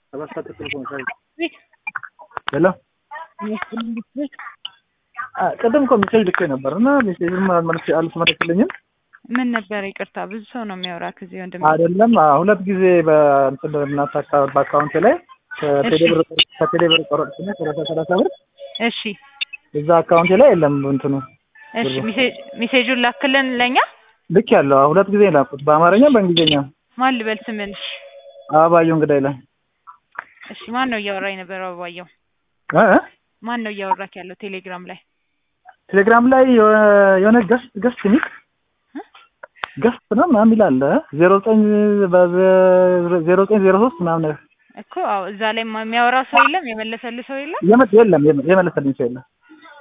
ሰባት ሰዓት ተኩል እኮ ነው። ቤት ሄሎ የሚያስፈልግ ቤት አ፣ ቅድም እኮ ሜሴጅ ልኬ ነበር እና ሜሴጅም መልስ አልተመለስልኝም። ምን ነበር? ይቅርታ ብዙ ሰው ነው የሚያወራ ከዚህ ወንድም አይደለም አ፣ ሁለት ጊዜ በእንትን እናት አካባቢ በአካውንት ላይ ከቴሌ ብር ከቴሌ ብር ቆረጥኩና ሰላሳ ሰላሳ ብር እሺ እዛ አካውንቴ ላይ የለም እንትኑ እሺ ሜሴጅ ሜሴጁን ላክልን ለኛ ልክ ያለው ሁለት ጊዜ ላኩት በአማርኛ በእንግሊዝኛ ማን ልበል ስምን አበባየሁ እንግዳ ይላል እሺ ማን ነው እያወራ የነበረው አበባየሁ እ እ? ማን ነው እያወራክ ያለው ቴሌግራም ላይ ቴሌግራም ላይ የሆነ- የሆነ ገስት ገስት ሚል ገስት ነው ምናምን ይላል ዜሮ ዘጠኝ ዜሮ ዘጠኝ ዜሮ ሶስት ምናምን እኮ አዎ እዛ ላይ ማ- የሚያወራ ሰው የለም የመለሰልህ ሰው የለም የመ- የለም የመ- የመለሰልኝ ሰው የለም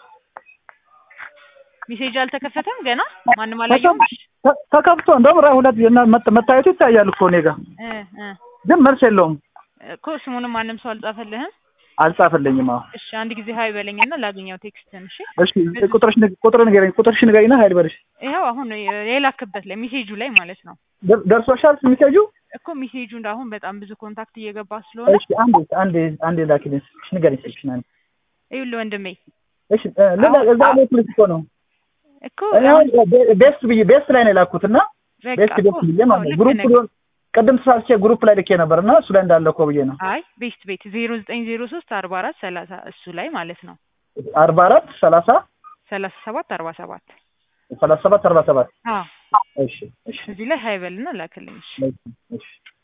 ሜሴጅ አልተከፈተም ገና ማንም አላየውም ተ- ተከፍቶ እንደውም ራ ሁለት የና- መት- መታየቱ ይታያል እኮ እኔ ጋር እ እ ግን መልስ የለውም እኮ ስሙንም ማንም ሰው አልጻፈልህም አልጻፈልኝም አዎ እሺ አንድ ጊዜ ሀይ በለኝና ላገኘው ቴክስትን እሺ እሺ ቁጥርሽ ንገ- ቁጥር ንገረኝ ቁጥርሽ ንገረኝና ሀይል በልሽ ይኸው አሁን የላክበት ላይ ሜሴጁ ላይ ማለት ነው ደር- ደርሶሻል ሚሴጁ እኮ ሜሴጁ አሁን በጣም ብዙ ኮንታክት እየገባ ስለሆነ እሺ አንዴ አንዴ አንዴ ላኪልኝ እሺ ንገረኝ ስልክሽን አንዴ ይኸውልህ ወንድሜ እሺ እ፣ ልላ- እዛ ላይ ስልክ እኮ ነው እኮ እኔ አሁን ቤ- ቤስት ብዬ ቤስት ላይ ነው የላኩት እና በቃ ቤስት እኮ ቤስት ብዬ ማለት አዎ፣ ነው ልክ ግሩፕ ነህ። ሊሆን ቅድም ተሳስቼ ግሩፕ ላይ ልኬ ነበር እና እሱ ላይ እንዳለ እኮ ብዬ ነው አይ ቤስት ቤት ዜሮ ዘጠኝ ዜሮ ሶስት አርባ አራት ሰላሳ እሱ ላይ ማለት ነው አርባ አራት ሰላሳ ሰላሳ ሰባት አርባ ሰባት ሰላሳ ሰባት አርባ ሰባት አዎ እሺ እሺ እዚህ ላይ ሀይ በልና ላክልኝ እሺ እሺ